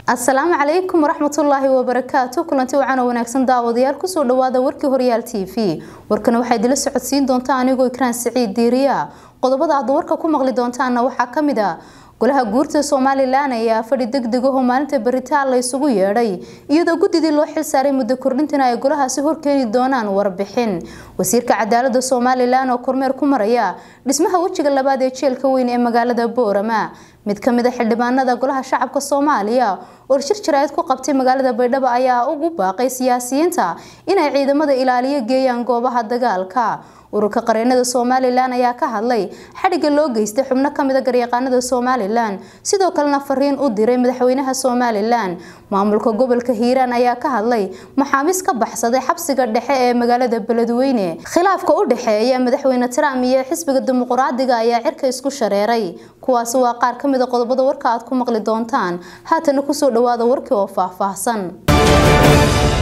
asalaamu calaykum waraxmatullaahi wabarakaatu kulanti wacan oo wanaagsan daawadayaal kusoo dhawaada warkii horyaal t v warkana waxaa idila socodsiin doontaa anigoo ikraan siciid diiriya qodobada aad warka ku maqli doontaana waxaa kamid a golaha guurta somalilan ayaa fadhi degdeg ahoo maalinta beritaan la isugu yeedhay iyadoo guddidii loo xil saaray muddo kordhintana ay golahaasi horkeeni doonaan warbixin wasiirka cadaalada somalilan oo kormeer ku maraya dhismaha wejiga labaad ee jeelka weyn ee magaalada boorama mid kamid a xildhibaanada golaha shacabka soomaaliya oo shir jaraa'id ku qabtay magaalada baydhabo ayaa ugu baaqay siyaasiyiinta inay ciidamada ilaaliyo geeyaan goobaha dagaalka ururka qareenada somalilan ayaa ka hadlay xadhigga loo geystay xubno kamid a garyaqaanada somalilan sidoo kalena fariin u diray madaxweynaha somalilan maamulka gobolka hiiraan ayaa ka hadlay maxaabiis ka baxsaday xabsiga dhexe ee magaalada beledweyne khilaafka u dhexeeya madaxweyne trump iyo xisbiga dimuqraadiga ayaa cirka isku shareeray kuwaasi waa qaar kamid a qodobada warka aad ku maqli doontaan haatana kusoo dhawaada warkii oo faahfaahsan